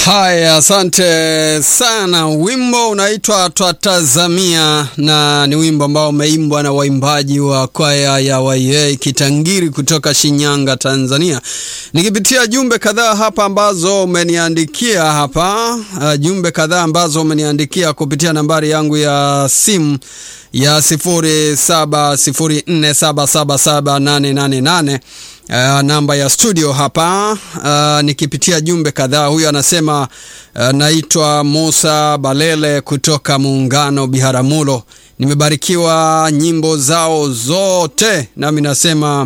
Haya, asante sana. Wimbo unaitwa Twatazamia na ni wimbo ambao umeimbwa na waimbaji wa kwaya ya YA Kitangiri kutoka Shinyanga, Tanzania. Nikipitia jumbe kadhaa hapa ambazo umeniandikia hapa, uh, jumbe kadhaa ambazo umeniandikia kupitia nambari yangu ya simu ya 0704777888 Uh, namba ya studio hapa uh, nikipitia jumbe kadhaa. Huyu anasema uh, naitwa Musa Balele kutoka Muungano Biharamulo, nimebarikiwa nyimbo zao zote, nami nasema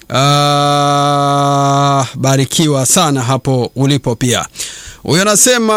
uh, barikiwa sana hapo ulipo. Pia huyu anasema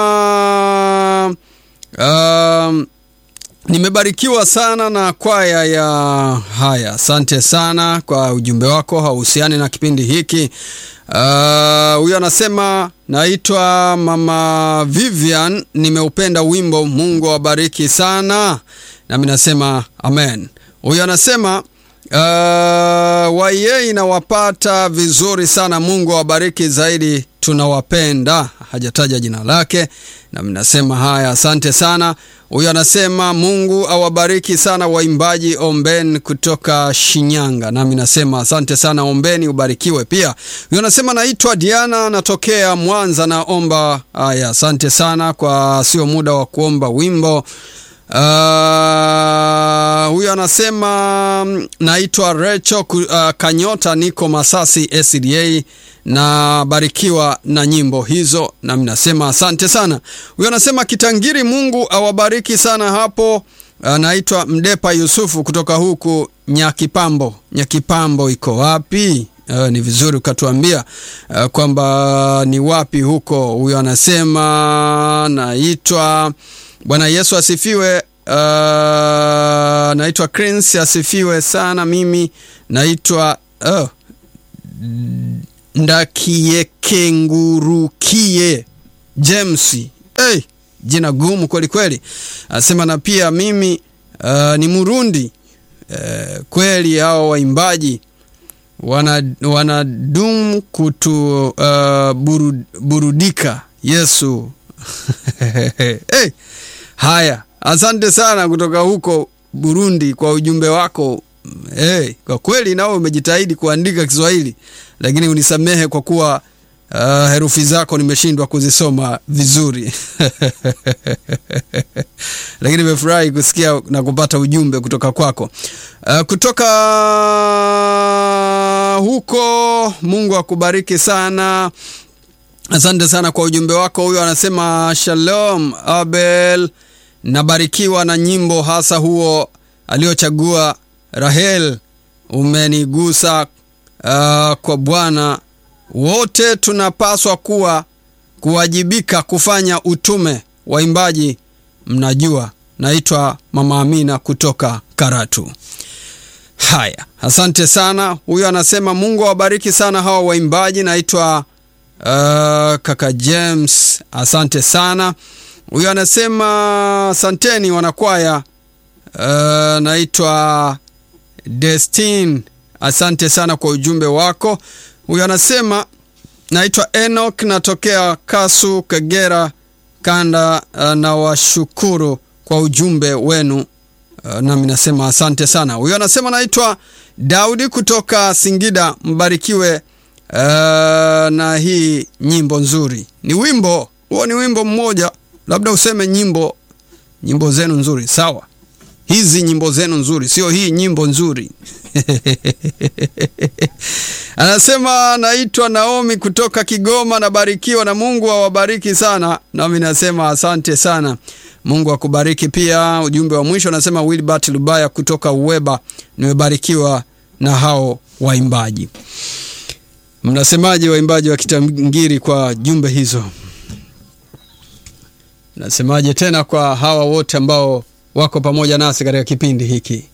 uh, nimebarikiwa sana na kwaya ya haya. Asante sana kwa ujumbe wako, hauhusiani na kipindi hiki. Huyo uh, anasema naitwa Mama Vivian, nimeupenda wimbo, Mungu awabariki sana, nami nasema amen. Huyo anasema uh, waye inawapata vizuri sana, Mungu awabariki zaidi, tunawapenda. Hajataja jina lake, nami nasema haya, asante sana. Huyo anasema Mungu awabariki sana waimbaji Ombeni kutoka Shinyanga, nami nasema asante sana Ombeni, ubarikiwe pia. Huyo anasema naitwa Diana, natokea Mwanza, naomba haya. Asante sana kwa sio muda wa kuomba wimbo. Uh, huyo anasema naitwa Recho uh, Kanyota, niko Masasi SDA na barikiwa na nyimbo hizo, nami nasema asante sana. Huyo anasema Kitangiri, Mungu awabariki sana hapo. Anaitwa Mdepa Yusufu kutoka huku Nyakipambo. Nyakipambo iko wapi? Uh, ni vizuri ukatuambia uh, kwamba ni wapi huko. Huyo anasema naitwa Bwana Yesu asifiwe. Uh, naitwa Crince asifiwe sana. Mimi naitwa uh, Ndakiekengurukie James. Hey, jina gumu kweli kweli. Anasema na pia mimi uh, ni Murundi. Uh, kweli hao waimbaji wanadum wana kutu uh, burud, burudika Yesu. hey, haya, asante sana kutoka huko Burundi kwa ujumbe wako. Hey, kwa kweli nao umejitahidi kuandika Kiswahili, lakini unisamehe kwa kuwa uh, herufi zako nimeshindwa kuzisoma vizuri lakini nimefurahi kusikia na kupata ujumbe kutoka kwako. Uh, kutoka huko, Mungu akubariki sana. Asante sana kwa ujumbe wako. Huyo anasema shalom Abel, nabarikiwa na nyimbo hasa huo aliochagua Rahel, umenigusa uh, kwa Bwana. Wote tunapaswa kuwa kuwajibika kufanya utume. Waimbaji mnajua. Naitwa Mama Amina kutoka Karatu. Haya, asante sana. Huyo anasema Mungu awabariki sana hawa waimbaji. Naitwa Uh, kaka James, asante sana. Huyo anasema asanteni wanakwaya. Uh, naitwa Destin, asante sana kwa ujumbe wako. Huyo anasema naitwa Enoch, natokea Kasu, Kagera Kanda. Uh, na washukuru kwa ujumbe wenu. Uh, nami nasema asante sana. Huyo anasema naitwa Daudi kutoka Singida, mbarikiwe Uh, na hii nyimbo nzuri. Ni wimbo huo, ni wimbo mmoja, labda useme nyimbo nyimbo zenu nzuri. Sawa, hizi nyimbo zenu nzuri, sio hii nyimbo nzuri anasema naitwa Naomi kutoka Kigoma, nabarikiwa na Mungu awabariki sana. Nami nasema asante sana, Mungu akubariki pia. Ujumbe wa mwisho anasema Wilbert Lubaya kutoka Uweba, nimebarikiwa na hao waimbaji. Mnasemaje waimbaji wa Kitangiri kwa jumbe hizo? Mnasemaje tena kwa hawa wote ambao wako pamoja nasi katika kipindi hiki?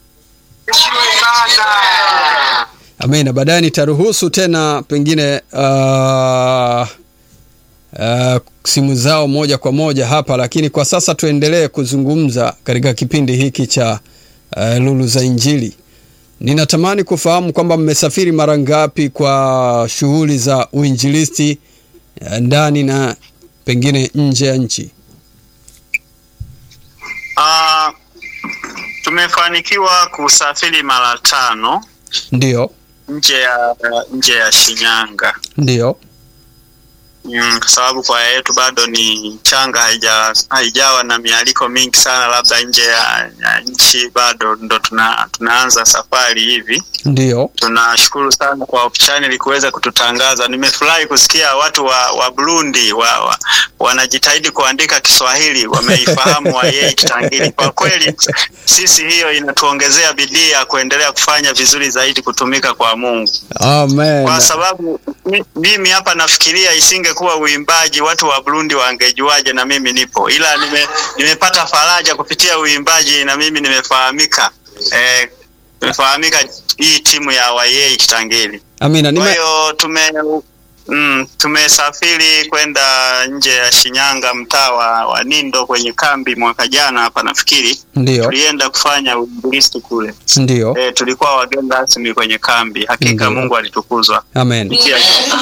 Amina. Baadaye nitaruhusu tena pengine uh, uh, simu zao moja kwa moja hapa, lakini kwa sasa tuendelee kuzungumza katika kipindi hiki cha uh, Lulu za Injili. Ninatamani kufahamu kwamba mmesafiri mara ngapi kwa shughuli za uinjilisti ndani na pengine nje ya nchi? Ah, tumefanikiwa kusafiri mara tano Ndio, nje ya nje ya Shinyanga. ndio. Mm, kwa sababu kwaya yetu bado ni changa, haija haijawa na mialiko mingi sana, labda nje ya, ya nchi bado ndo tuna, tunaanza safari hivi. Ndio. Tunashukuru sana kwa Hope Channel kuweza kututangaza. Nimefurahi kusikia watu wa, wa Burundi wa, wa, wanajitahidi kuandika Kiswahili, wameifahamu Wayei Kitangili. Kwa kweli sisi hiyo inatuongezea bidii ya kuendelea kufanya vizuri zaidi kutumika kwa Mungu Amen. kwa sababu mi- mimi hapa nafikiria isingekuwa uimbaji watu wa Burundi wangejuaje na mimi nipo, ila nime, nimepata faraja kupitia uimbaji na mimi nimefahamika eh, nimefahamika hii timu ya Wayei Kitangili. Amina. Kwa Nime... hiyo tume mm, tumesafiri kwenda nje ya Shinyanga mtaa wa, wa Nindo kwenye kambi mwaka jana hapa nafikiri Ndio, tulienda kufanya uinjilisti kule. ndio. Eh, tulikuwa wageni rasmi kwenye kambi. Hakika Ndiyo. Mungu alitukuzwa Amen. kupitia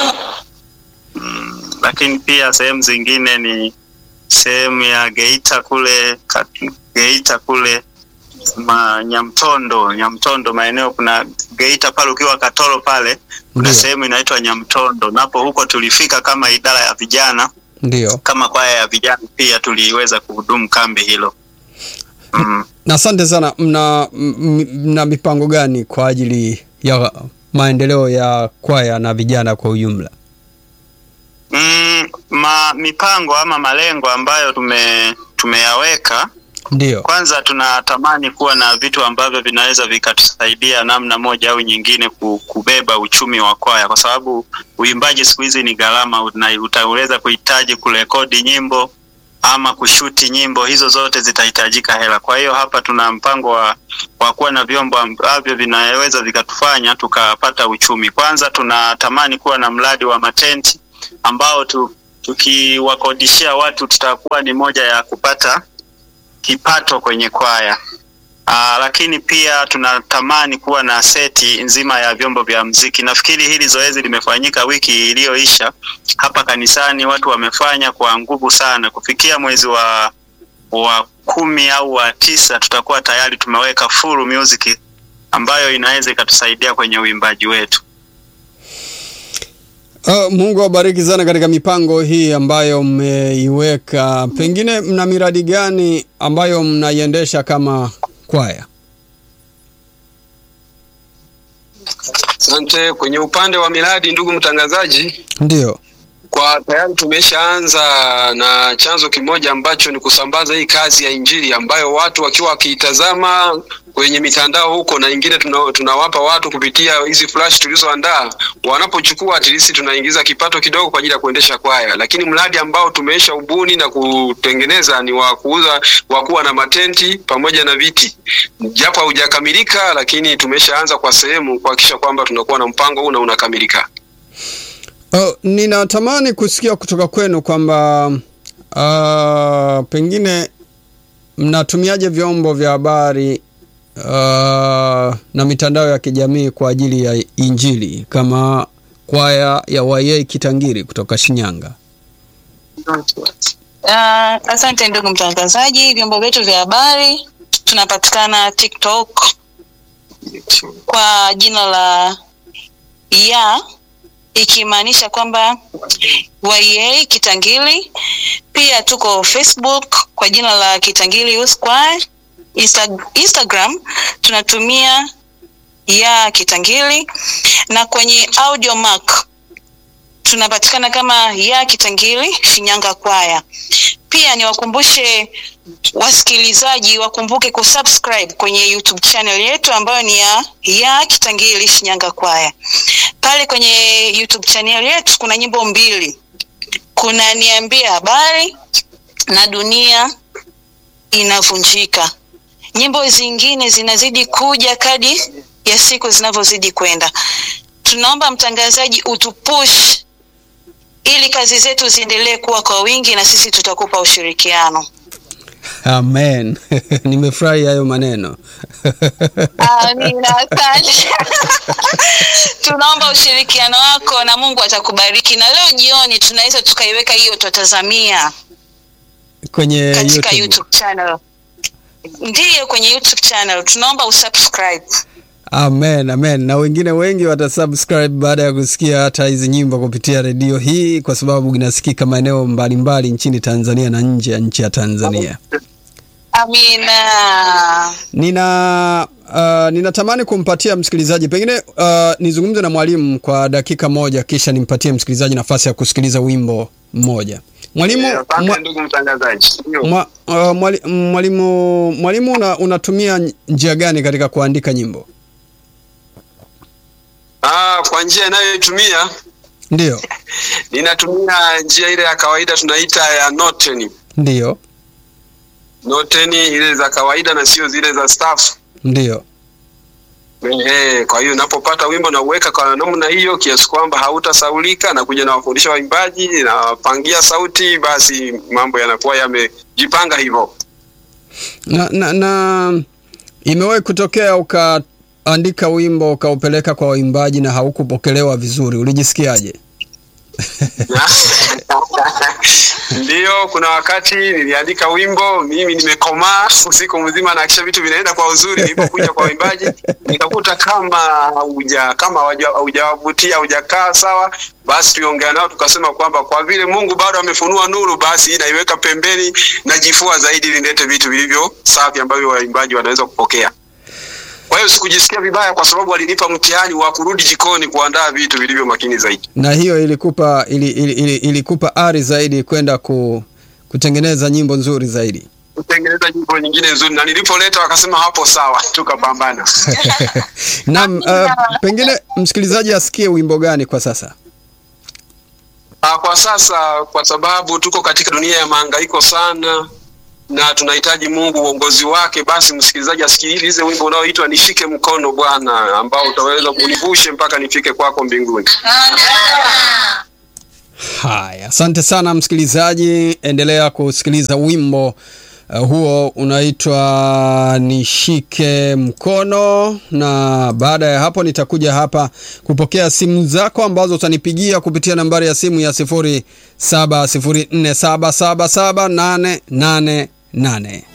mm, lakini pia sehemu zingine ni sehemu ya Geita kule ka- Geita kule ma, Nyamtondo Nyamtondo maeneo kuna Geita pale ukiwa Katoro pale kuna Ndio, sehemu inaitwa Nyamtondo, napo huko tulifika kama idara ya vijana, ndio. kama kwaya ya vijana pia tuliweza kuhudumu kambi hilo mm. Na asante sana. Mna, m- mna mipango gani kwa ajili ya maendeleo ya kwaya na vijana kwa ujumla? Mm, ma, mipango ama malengo ambayo tume tumeyaweka Ndio, Kwanza tunatamani kuwa na vitu ambavyo vinaweza vikatusaidia namna moja au nyingine ku- kubeba uchumi wa kwaya, kwa sababu uimbaji siku hizi ni gharama. una- Utaweza kuhitaji kurekodi nyimbo ama kushuti nyimbo, hizo zote zitahitajika hela. Kwa hiyo hapa tuna mpango wa, wa kuwa na vyombo ambavyo vinaweza vikatufanya tukapata uchumi. Kwanza tunatamani kuwa na mradi wa matenti ambao tu, tukiwakodishia watu tutakuwa ni moja ya kupata kipato kwenye kwaya. Aa, lakini pia tunatamani kuwa na seti nzima ya vyombo vya mziki. Nafikiri hili zoezi limefanyika wiki iliyoisha hapa kanisani, watu wamefanya kwa nguvu sana. Kufikia mwezi wa wa kumi au wa tisa tutakuwa tayari tumeweka full music ambayo inaweza ikatusaidia kwenye uimbaji wetu. Uh, Mungu awabariki sana katika mipango hii ambayo mmeiweka. Pengine mna miradi gani ambayo mnaiendesha kama kwaya? Asante. Kwenye upande wa miradi, ndugu mtangazaji, Ndio, kwa tayari tumeshaanza na chanzo kimoja ambacho ni kusambaza hii kazi ya Injili ambayo watu wakiwa wakiitazama kwenye mitandao huko, na ingine tuna, tunawapa watu kupitia hizi flash tulizoandaa. Wanapochukua at least tunaingiza kipato kidogo kwa ajili ya kuendesha kwaya, lakini mradi ambao tumeisha ubuni na kutengeneza ni wa kuuza wa kuwa na matenti pamoja na viti, japo haujakamilika, lakini tumeshaanza kwa sehemu kuhakikisha kwamba tunakuwa na mpango huu na unakamilika. uh, ninatamani kusikia kutoka kwenu kwamba uh, pengine mnatumiaje vyombo vya habari uh, na mitandao ya kijamii kwa ajili ya Injili kama kwaya ya Wayei Kitangiri kutoka Shinyanga. Uh, asante ndugu mtangazaji. Vyombo vyetu vya habari tunapatikana TikTok kwa jina la ya ikimaanisha kwamba YA Kitangili. Pia tuko Facebook kwa jina la Kitangili Youth Choir. Insta Instagram tunatumia ya Kitangili na kwenye Audio Mac tunapatikana kama ya Kitangili Shinyanga Kwaya. Pia niwakumbushe wasikilizaji wakumbuke kusubscribe kwenye YouTube channel yetu ambayo ni ya ya Kitangili Shinyanga Kwaya. Pale kwenye YouTube channel yetu kuna nyimbo mbili, kuna niambie habari na dunia inavunjika. Nyimbo zingine zinazidi kuja kadi ya siku zinavyozidi kwenda. Tunaomba mtangazaji utupush ili kazi zetu ziendelee kuwa kwa wingi na sisi tutakupa ushirikiano. Amen. Nimefurahi hayo maneno. Amina, asante. Tunaomba ushirikiano wako na Mungu atakubariki. Na leo jioni tunaweza tukaiweka hiyo tutazamia Kwenye katika YouTube. YouTube channel. Ndiyo, kwenye YouTube channel. Tunaomba usubscribe. Amen, amen. Na wengine wengi watasubscribe baada ya kusikia hata hizi nyimbo kupitia redio hii, kwa sababu inasikika maeneo mbalimbali nchini Tanzania na nje ya nchi ya Tanzania. Amina. Nina uh, ninatamani kumpatia msikilizaji pengine uh, nizungumze na mwalimu kwa dakika moja, kisha nimpatie msikilizaji nafasi ya kusikiliza wimbo mmoja. Mwalimu, Asante mwa, ndugu mtangazaji. Ndio. mwa, uh, mwali, mwalimu, mwalimu una, unatumia njia gani katika kuandika nyimbo? Ah, kwa njia inayoitumia Ndiyo, ninatumia njia ile ya kawaida tunaita ya noteni. ndiyo, Noteni ile za kawaida na sio zile za staff. ndiyo. Ehe, kwa hiyo unapopata wimbo na uweka kwa namna hiyo kiasi kwamba hautasaulika na kuja na wafundisha waimbaji na wapangia sauti, basi mambo yanakuwa yamejipanga hivyo. na, na, na imewahi kutokea ukaandika wimbo ukaupeleka kwa waimbaji na haukupokelewa vizuri, ulijisikiaje? Ndiyo, kuna wakati niliandika wimbo, mimi nimekomaa usiku mzima na kisha vitu vinaenda kwa uzuri. Nilipokuja kwa waimbaji nikakuta kama hauja kama hauja- haujawavutia haujakaa sawa, basi tuliongea nao tukasema kwamba kwa vile Mungu bado amefunua nuru, basi naiweka pembeni najifua zaidi ili nilete vitu vilivyo safi ambavyo waimbaji wanaweza kupokea. Kwa hiyo sikujisikia vibaya, kwa sababu walinipa mtihani wa kurudi jikoni kuandaa vitu vilivyo makini zaidi. Na hiyo ilikupa ili, ili, ili, ilikupa ari zaidi kwenda ku, kutengeneza nyimbo nzuri zaidi. kutengeneza nyimbo nyingine nzuri, na nilipoleta wakasema hapo sawa, tukapambana. Naam, uh, pengine msikilizaji asikie wimbo gani kwa sasa? Ah, kwa sasa, kwa sababu tuko katika dunia ya mahangaiko sana na tunahitaji Mungu uongozi wake, basi msikilizaji asikilize wimbo unaoitwa Nishike Mkono Bwana, ambao utaweza kunivushe mpaka nifike kwako mbinguni. Haya, asante sana msikilizaji, endelea kusikiliza wimbo uh, huo unaitwa Nishike Mkono, na baada ya hapo nitakuja hapa kupokea simu zako ambazo utanipigia kupitia nambari ya simu ya sifuri saba sifuri nne saba saba saba nane nane nane.